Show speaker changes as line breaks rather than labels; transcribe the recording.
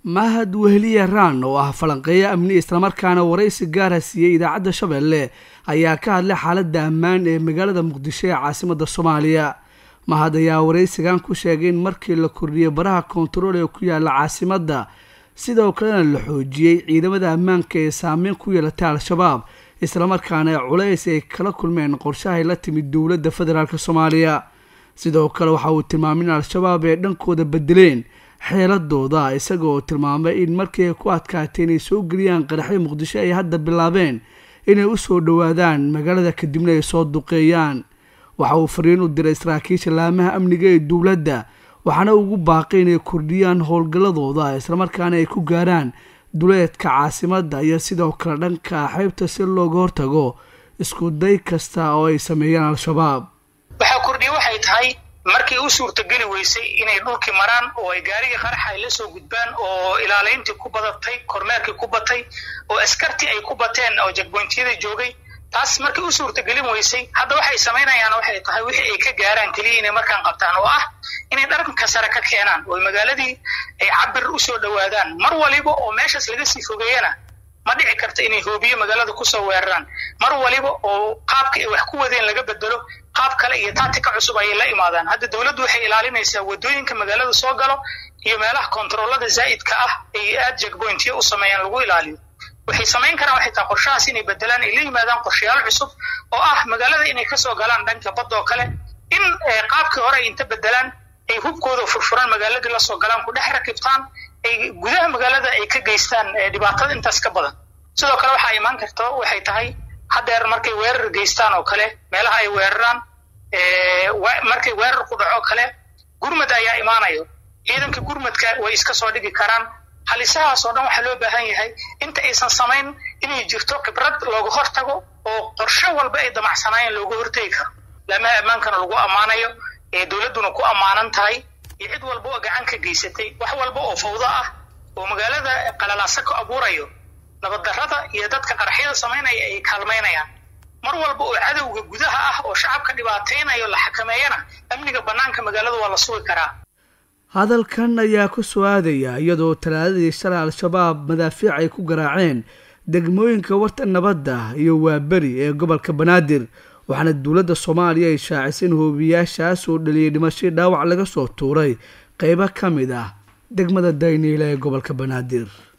mahad wehliye raan oo ah falanqeeyo amni islamarkaana waraysi gaara siiyey idaacadda shabeelle ayaa ka hadlay xaaladda ammaan ee magaalada muqdisho ee caasimadda soomaaliya mahad ayaa waraysigan ku sheegay in markii la kordhiyey baraha koontarool ee ku yaala caasimadda sidoo kalena la xoojiyey ciidamada ammaanka ee saameyn ku yeelatay al-shabaab islamarkaana culays ay kala kulmeen qorshahay la timid dowladda federaalk soomaaliya sidoo kale waxa uu tilmaamay in al-shabaab ay dhankooda bedeleen xeeladooda isagaoo tilmaamay in markii ay ku adkaatay inay soo geliyaan qaraxyo muqdisho ay hadda bilaabeen inay u soo dhowaadaan magaalada kadibna ay soo duqeeyaan waxa uu fariin u diray saraakiisha laamaha amniga ee dowladda waxaana ugu baaqay inay kordhiyaan howlgalladooda islamarkaana ay ku gaaraan duleedka caasimadda iyo sidoo kale dhanka xeybta si looga hortago isku day kasta oo ay sameeyaan al-shabaab
waxaa kordhiye waxay tahay markii u suurtageli weysay inay dhulkii maraan oo ay gaarigii qaraxa ay la soo gudbaan oo ilaalayntii ku badatay kormeerkii ku batay oo askartii ay ku bateen oo jagboyntiyada joogay taas markii u suurtagelin weysay hadda waxay samaynayaan waxay tahay wixii ay ka gaaraan keliya inay markaan qabtaan oo ah inay dharka sare ka keenaan oo magaaladii ay cabir usoo dhowaadaan mar waliba oo meeshaas laga sii fogeeyana ma dhici karta inay hoobiye magaalada kusoo weeraraan mar waliba oo qaabka ay wax ku wadeen laga bedelo qaab kale iyo taatika cusub ayay la imaadaan hadda dowladdu waxay ilaalinaysaa wadooyinka magaalada soo galo iyo meelaha kontaroolada zaa'idka ah ay aad jagboyntiyo u sameeyaan lagu ilaaliyo waxay samayn karaan waxay tahay qorshahaas inay bedelaan ay la yimaadaan qorshayaal cusub oo ah magaalada inay kasoo galaan dhanka badda oo kale in qaabkii hore ay inta bedelaan ay hubkooda furfuraan magaaladii lasoo galaan ku dhex rakibtaan ay gudaha magaalada ay ka geystaan dhibaatada intaas ka badan sidoo kale waxaa imaan karta waxay tahay haddeer markay weerar geystaan oo kale meelaha ay weeraraan markay weerar ku dhaco kale gurmad ayaa imaanayo ciidanka gurmadka way iska soo dhigi karaan halisahaas oo dhan waxaa loo baahan yahay inta aysan samayn inay jirto khibrad looga hortago oo qorshe walba ay damacsanaayeen looga hortegi karo laamaha ammaankana lagu ammaanayo ee dowladduna ku ammaanan tahay iyo cid walba oo gacan ka geysatay wax walba oo fawdo ah oo magaalada qalalaasa ka abuurayo nabaddarrada iyo dadka qaraxyada samaynaya ay kaalmaynayaan mar walba oo cadowga gudaha ah oo shacabka dhibaataynayo la xakameeyana amniga bannaanka magaalada waa la sugi karaa
hadalkan ayaa ku soo aadaya iyadoo talaadadii shalay al-shabaab madaafiic ay ku garaaceen degmooyinka warta nabadda iyo waaberi ee gobolka banaadir waxaana dowladda soomaaliya ay shaacisay in hoobiyaashaas oo dhaliyay dhimashii dhaawac laga soo tuuray qeybo ka mid ah degmada dayniile ee gobolka banaadir